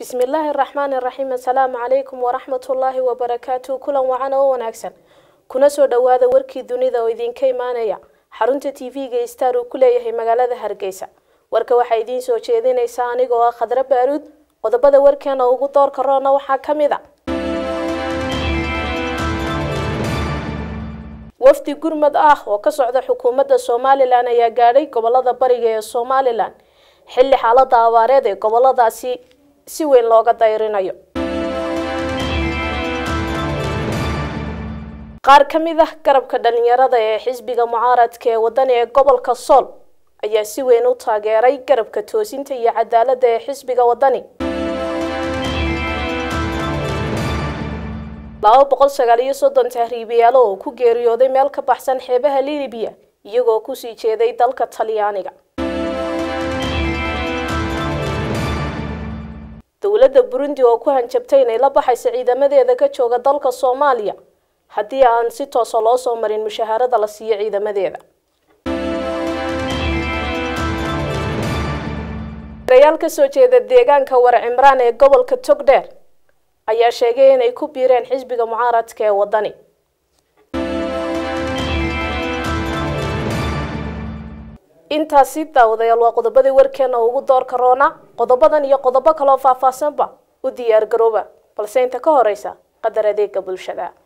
bismillaahi raxmaani raxiim assalaamu calaykum waraxmatullaahi wabarakaatu kulan wacan oo wanaagsan kuna soo dhowaada warkii dunida oo idinka imaanaya xarunta t v-ga star uu ku leeyahay magaalada hargeysa warka waxaa idiin soo jeedinaysa anigoo ah khadre baaruud qodobada warkeena ugu doorka roona waxaa ka mid a wafdi gurmad ah oo ka socda xukuumadda somalilan ayaa gaadhay gobolada bariga ee somalilan xilli xaalada abaareed ee goboladaasi si weyn looga dayrinayo qaar ka mid ah garabka dhalinyarada ee xisbiga mucaaradka ee wadani ee gobolka sool ayaa si weyn u taageeray garabka toosinta iyo cadaaladda ee xisbiga wadani laba boqol sagaal iyo soddon tahriibayaalo oo ku geeriyooday meel ka baxsan xeebaha libiya iyagoo kusii jeeday dalka talyaaniga dowladda burundi oo ku hanjabtay inay la baxaysa ciidamadeeda ka jooga dalka soomaaliya haddii aan si toosa loo soo marin mushaharada la siiyo ciidamadeeda rayaal kasoo jeeda deegaanka war cimraan ee gobolka togdheer ayaa sheegay inay ku biireen xisbiga mucaaradka ee wadani intaasi daawadayaal waa qodobadii warkeena ugu doorka roona qodobadan iyo qodobo kaloo faahfaahsanba u diyaar garooba balse inta ka horeysa qadar adeega bulshada